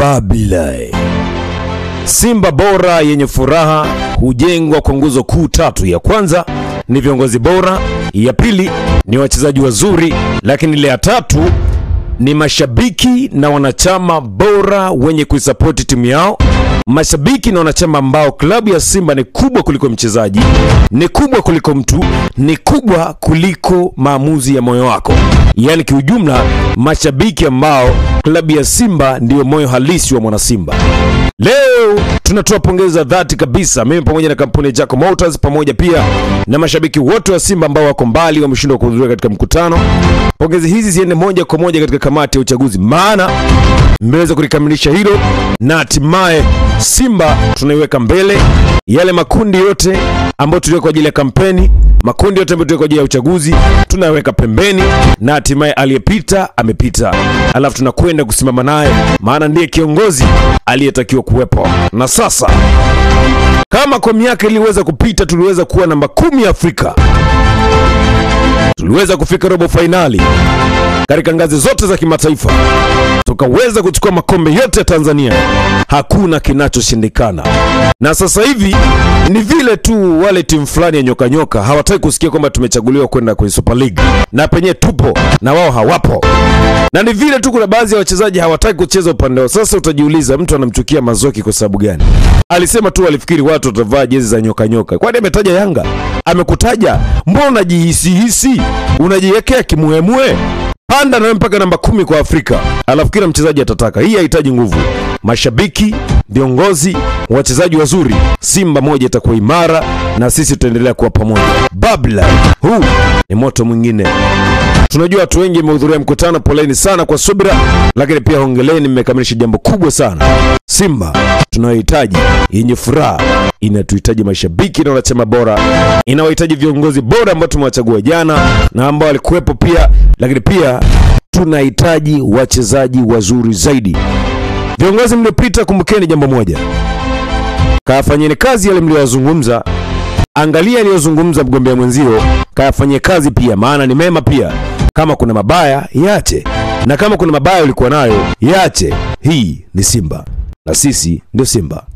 Babilai. Simba bora yenye furaha hujengwa kwa nguzo kuu tatu. Ya kwanza ni viongozi bora, ya pili ni wachezaji wazuri, lakini ile ya tatu ni mashabiki na wanachama bora wenye kuisapoti timu yao. Mashabiki na wanachama ambao klabu ya Simba ni kubwa kuliko mchezaji, ni kubwa kuliko mtu, ni kubwa kuliko maamuzi ya moyo wako. Yaani kiujumla, mashabiki ambao klabu ya Simba ndiyo moyo halisi wa mwana Simba. Leo tunatoa pongezi za dhati kabisa, mimi pamoja na kampuni ya Jaco Motors pamoja pia na mashabiki wote wa Simba ambao wako mbali wameshindwa kuhudhuria katika mkutano. Pongezi hizi ziende moja kwa moja katika kamati ya uchaguzi, maana mmeweza kulikamilisha hilo na hatimaye Simba tunaiweka mbele. Yale makundi yote ambayo tuliweka kwa ajili ya kampeni, makundi yote ambayo tuliweka kwa ajili ya uchaguzi tunaweka pembeni, na hatimaye aliyepita amepita, alafu tunakwenda kusimama naye, maana ndiye kiongozi aliyetakiwa kuwepo. Na sasa kama kwa miaka iliweza kupita, tuliweza kuwa namba kumi Afrika, tuliweza kufika robo fainali katika ngazi zote za kimataifa, tukaweza kuchukua makombe yote ya Tanzania, hakuna kinachoshindikana. Na sasa hivi ni vile tu wale timu fulani ya nyoka nyoka hawataki kusikia kwamba tumechaguliwa kwenda kwenye Super League, na penye tupo na wao hawapo, na ni vile tu kuna baadhi ya wachezaji hawataki kucheza upande wao. Sasa utajiuliza, mtu anamchukia Mazoki kwa sababu gani? Alisema tu alifikiri watu watavaa jezi za nyoka nyoka, kwani ametaja Yanga? Amekutaja? Mbona unajihisihisi, unajiwekea kimuemue? Panda nawe mpaka namba kumi kwa Afrika, alafu kila mchezaji atataka. Hii hahitaji nguvu, mashabiki, viongozi, wachezaji wazuri. Simba moja itakuwa imara na sisi tutaendelea kuwa pamoja. Babla, huu ni moto mwingine. Tunajua watu wengi wamehudhuria mkutano, poleni sana kwa subira, lakini pia hongeleni, mmekamilisha jambo kubwa sana. Simba tunayohitaji yenye furaha, inatuhitaji mashabiki na wanachama bora, inawahitaji viongozi bora ambao tumewachagua jana na ambao walikuwepo pia, lakini pia tunahitaji wachezaji wazuri zaidi. Viongozi mliopita, kumbukeni jambo moja, kayafanyeni kazi yale mliyozungumza. Angalia aliyozungumza mgombea mwenzio, kayafanyie kazi pia, maana ni mema pia. Kama kuna mabaya yache, na kama kuna mabaya ulikuwa nayo yache. Hii ni Simba na sisi ndio Simba.